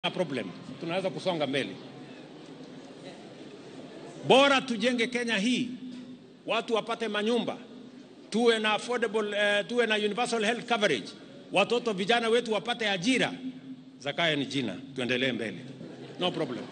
problem, tunaweza kusonga mbele. Bora tujenge Kenya hii, watu wapate manyumba, tuwe na affordable, uh, tuwe na universal health coverage, watoto vijana wetu wapate ajira. Zakayo ni jina, tuendelee mbele, no problem,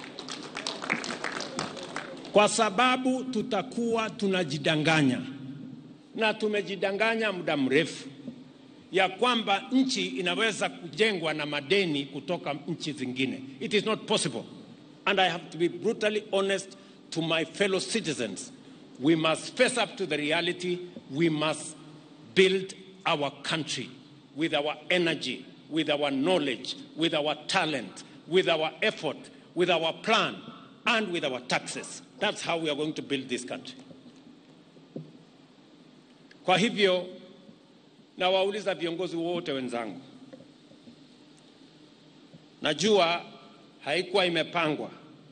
kwa sababu tutakuwa tunajidanganya na tumejidanganya muda mrefu ya kwamba nchi inaweza kujengwa na madeni kutoka nchi zingine. It is not possible. And I have to be brutally honest to my fellow citizens. We must face up to the reality. We must build our country with our energy, with our knowledge, with our talent, with our effort, with our plan, and with our taxes. That's how we are going to build this country. Kwa hivyo nawauliza viongozi wote wenzangu, najua haikuwa imepangwa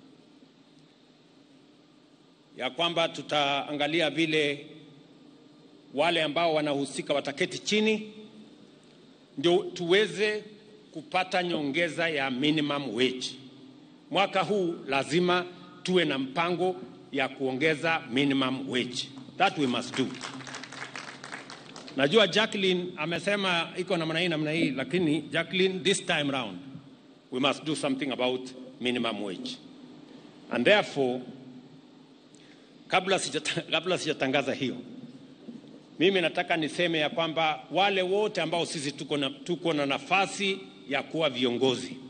ya kwamba tutaangalia vile wale ambao wanahusika wataketi chini ndio tuweze kupata nyongeza ya minimum wage. Mwaka huu lazima tuwe na mpango ya kuongeza minimum wage. That we must do. Najua Jacqueline amesema iko namna hii namna hii, lakini Jacqueline, this time round we must do something about minimum wage and therefore, kabla sijata, kabla sijatangaza hiyo, mimi nataka niseme ya kwamba wale wote ambao sisi tuko na, tuko na nafasi ya kuwa viongozi